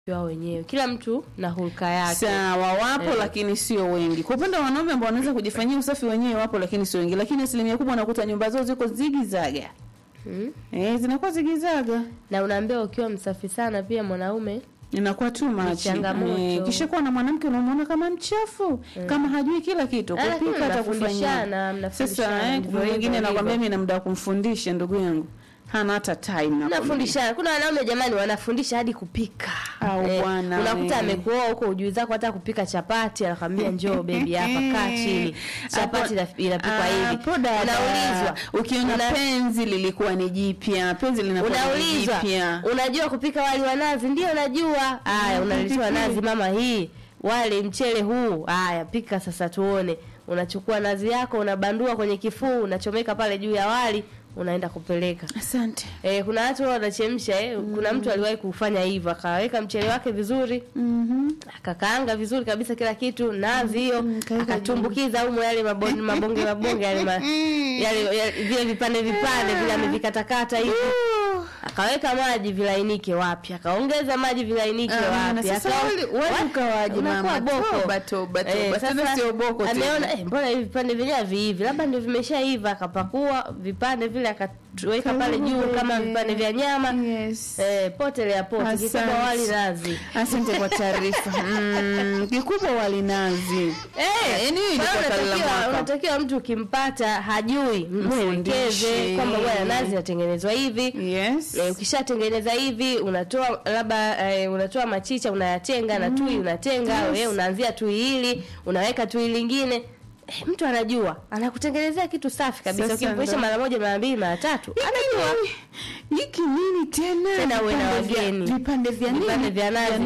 wao wenyewe, kila mtu na hulka yake. Sawa, wapo Eh. lakini sio wengi. Kwa upande wa wanaume ambao wanaweza kujifanyia usafi wenyewe wapo, lakini sio wengi. Lakini asilimia kubwa unakuta nyumba zao ziko zigizaga, Mm. eh, zinakuwa zigizaga, Na unaambiwa ukiwa msafi sana pia mwanaume inakuwa tu machi. changamoto. kisha kuwa na mwanamke unamwona kama mchafu, kama hajui kila kitu, Ah, lakini kupika hata kufanyia. mnafundishana, mnafundishana, Sasa eh, ndivyo kuna hivyo mwingine anakwambia hivyo. mimi na muda wa kumfundisha ndugu yangu, hana hata time na nafundishana. Kuna wanaume jamani, wanafundisha hadi kupika. Au bwana unakuta we. amekuoa huko ujui zako hata kupika chapati, anakwambia njoo bebi hapa, kaa chini, chapati ina- inapikwa hivi. Hapo dada, Unaulizwa, ukiona una- penzi lilikuwa ni jipya, penzi linakuwa ni unaulizwa jipya. unajua kupika wali wa nazi? Ndio najua. Haya, unaletewa nazi, mama, hii wali mchele huu, haya pika sasa tuone. Unachukua nazi yako unabandua kwenye kifuu, unachomeka pale juu ya wali, unaenda kupeleka. Asante. Eh, kuna watu wao wanachemsha eh. Kuna mtu aliwahi kufanya hivyo, akaweka mchele wake vizuri, Mhm. akakaanga vizuri kabisa kila kitu, nazi hiyo Mm, kaweka akatumbukiza humo yale mabonge mabonge mabonge yale, ma, yale, yale vile vipande vipande vile amevikatakata hivi akaweka maji vilainike wapi, akaongeza maji vilainike Ah, na wapi, sasa aka- wali- wali wa- ukawaje, unakuwa mama? boko. Toba, toba, toba. Eh, Tena sasa sio boko tena. ameona eh, mbona hivi vipande vyenyewe haviivi, labda ndio vimeshaiva, akapakua vipande vile akaweka pale Karibu juu kama baby. vipande vya nyama Yes. eh, potelea pote Asante. kikubwa wali nazi Asante kwa taarifa. Mm, kikubwa walinazi. Eh, yaani hii kwa hiyo ilikuwa kali la unatakiwa- mwaka. unatakiwa mtu ukimpata hajui mwelekeze Mfundishe. kwamba bwana nazi inatengenezwa hivi Yes. Eh, ukishatengeneza hivi unatoa labda eh, unatoa machicha unayatenga na tui unatenga Yes. eh, unaanzia tui hili unaweka tui lingine eh, mtu anajua anakutengenezea kitu safi kabisa Sasa ukimfundisha ndo- mara moja mara mbili mara tatu anajua Hiki nini tena? Tena uwe na Vipande vya- wageni. Vipande vya nini? Vipande vya nazi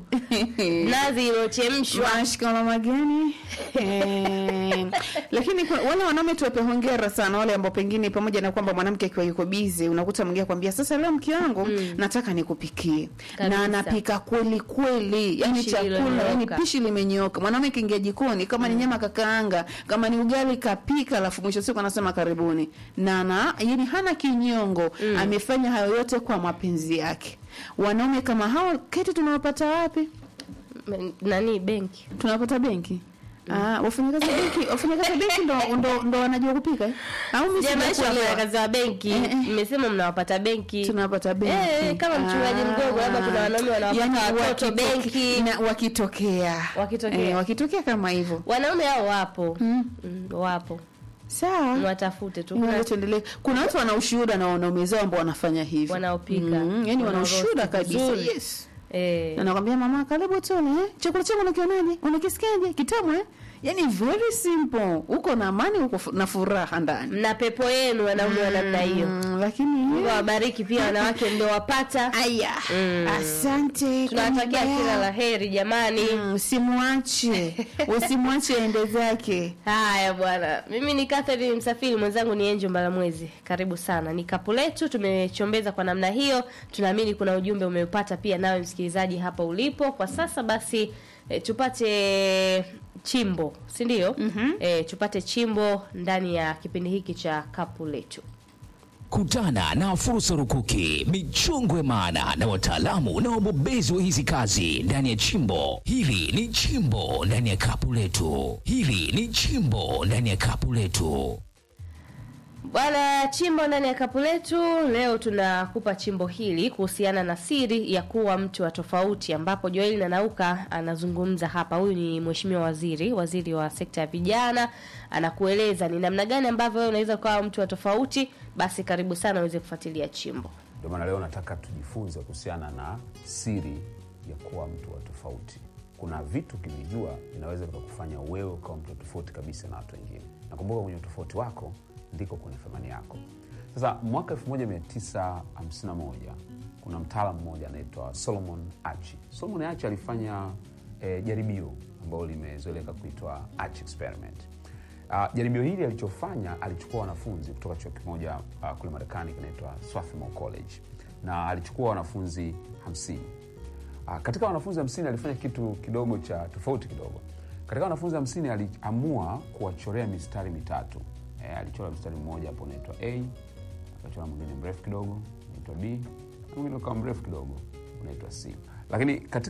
nazi iliyochemshwa Mashikamo mageni. Eh, Lakini kwa- wale wanaume tuwape hongera sana wale ambao pengine pamoja na kwamba mwanamke akiwa yuko busy unakuta mwingine akwambia sasa leo mke wangu nataka nikupikie. Kabisa. Na anapika kweli kweli. Yaani Pishi chakula, yani lililonyooka. pishi limenyoka. Mwanaume kiingia jikoni kama ni nyama kakaanga, kama ni ugali kapika alafu mwisho siku anasema karibuni. Na na yani hana kinyongo. Amefanya hayo yote kwa mapenzi yake. Wanaume kama hao keti tunawapata wapi? M- nani benki tunapata benki Ah, wafanyakazi wa benki wafanyakazi wa benki ndo, ndo, ndo wanajua kupika eh? au mimi jamaanisha sijakuelewa. wafanyakazi wa benki Eh, eh. mmesema mnawapata benki tunapata benki Eh, kama mchungaji mdogo, labda kuna wanaume wanawapata Yaani watoto wakitoke- benki. na wakitokea Wakitokea. eh, wakitokea kama hivyo wanaume hao wapo Mm. mm, wapo sawa mwatafute tu Ngoja kuna tuendelee. Kuna watu wana ushuhuda na wanaume zao ambao wanafanya hivyo Wanaopika. mm, yani wana Wanaorosti ushuhuda kabisa vizuri. yes. eh, Na nakwambia mama, karibu tule eh? chakula changu unakionaje? Unakisikiaje? Kitamu eh? Yani very simple, uko na amani, uko fu- na furaha ndani mna pepo yenu wanaume wa namna hiyo Mm, lakini Mungu awabariki pia wanawake ndio wapata Aya, Mm. asante. tunawatakia kwa kila muda. la heri jamani Mm, Usimwache, usimwache ende zake. haya bwana mimi ni Catherine msafiri mwenzangu ni Angel Mbalamwezi karibu sana ni kapu letu tumechombeza kwa namna hiyo tunaamini kuna ujumbe umeupata pia nawe msikilizaji hapa ulipo kwa sasa basi e, tupate chimbo si ndio Mhm. e, tupate chimbo ndani ya kipindi hiki cha kapu letu Kutana na fursa rukuki, michongwe maana na wataalamu na wabobezi wa hizi kazi ndani ya chimbo. Hili ni chimbo ndani ya kapu letu. Hili ni chimbo ndani ya kapu letu. Bwana chimbo ndani ya kapu letu leo tunakupa chimbo hili kuhusiana na siri ya kuwa mtu wa tofauti, ambapo Joel Nanauka anazungumza hapa. Huyu ni mheshimiwa waziri, waziri wa sekta ya vijana, anakueleza ni namna gani ambavyo wewe unaweza kuwa mtu wa tofauti. Basi karibu sana uweze kufuatilia chimbo. Ndio maana leo nataka tujifunze kuhusiana na siri ya kuwa mtu wa tofauti. Kuna vitu ukivijua vinaweza vikakufanya wewe ukawa mtu wa tofauti kabisa na watu wengine. Nakumbuka kwenye utofauti wako ndiko kwenye thamani yako. Sasa mwaka 1951 kuna mtaalamu mmoja anaitwa Solomon Achi. Solomon Achi alifanya eh, jaribio ambalo limezoeleka kuitwa Achi experiment. Uh, jaribio hili alichofanya alichukua wanafunzi kutoka chuo kimoja uh, kule Marekani kinaitwa Swarthmore College na alichukua wanafunzi hamsini. Uh, katika wanafunzi hamsini alifanya kitu kidogo cha tofauti kidogo. Katika wanafunzi hamsini aliamua kuwachorea mistari mitatu. E, alichora mstari mmoja hapo unaitwa A, akachora mwingine mrefu kidogo unaitwa B, na mwingine ukawa mrefu kidogo unaitwa C. lakini katika